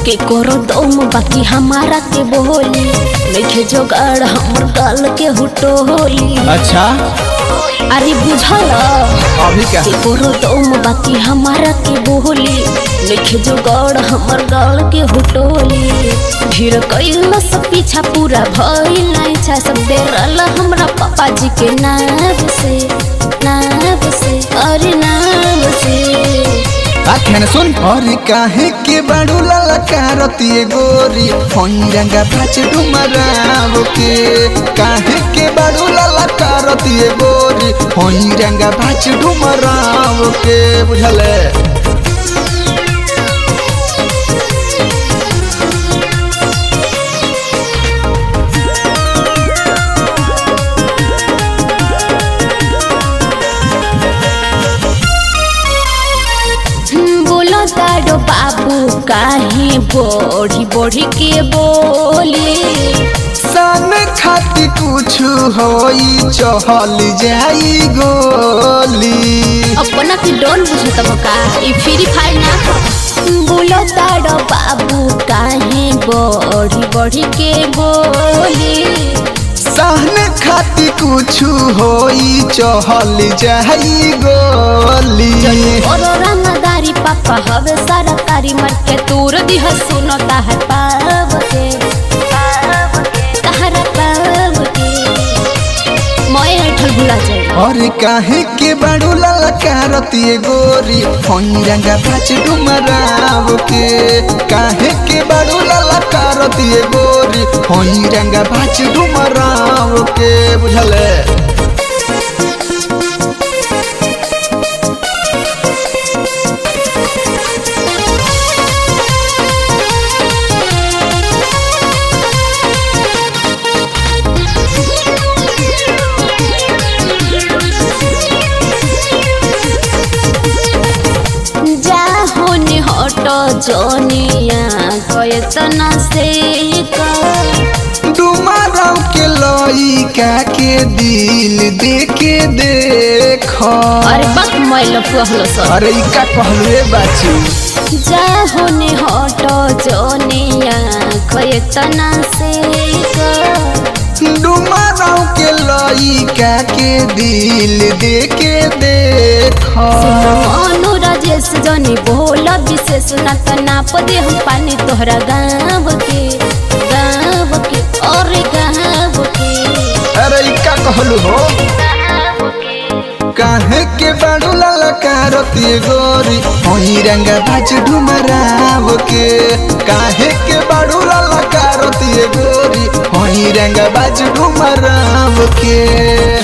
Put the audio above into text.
के करो दम बाकी हमारा के बोली नइखे जोगाड़ हमर गाल के हुटोली अच्छा अरे बुझल अभी क्या के करो दम बाकी हमारा के बोली नइखे जोगाड़ हमर गाल के हुटोली भीड़ कइल सब पीछा पूरा भइल ना इच्छा सब डेरल हमरा पापा जी के नाम से नाम से अरे नाम से आखन सुन और काहे के बड़ू ललकारती गोरी होई रंगा भाच डुमराव के काहे के बड़ू ललकारती गोरी होई रंगा भाच डुमराव के बुझले बोलो तारो बाबू काहे बढ़ी बढ़ी के बोले सन खाती कुछ होई चहल जाई गोली अपना के डोन बुझत का ई फ्री फायर ना ह। बोलो तारो बाबू काहे बढ़ी बढ़ी के बोले सहन खाती कुछ होई चहल जाई गोली और रंगदारी पापा हवे सरकारी मर के तूर दिह सुनता है पाव के तहरा पाव के मोए ऐठल भुला जाए और काहे के बड़ू ललकारती गोरी होई रंगा भाच डुमराव के काहे के बड़ू ललकारती गोरी होई रंगा भाच डुमराव के बुझले जा होने हटो जोनिया कयतना से का डुमराव के लइका के दिल देके देख अरे बक मैल पहलो सर अरे ई का कहलुए बाची जा होने हटो जोनिया कयतना से का डुमराव के लइका के दिल देके देख मनु राजेश जनी बोल विशेष ना त नाप दे हम पानी तोहरा गाँव के गाँव के और गाँव के अरे ई का कहलु हो गाँव के काहे के बड़ू ललकारती गोरी होई रंग भाज डुमराव के काहे के बड़ू ललकारती गोरी होई रंग भाज डुमराव के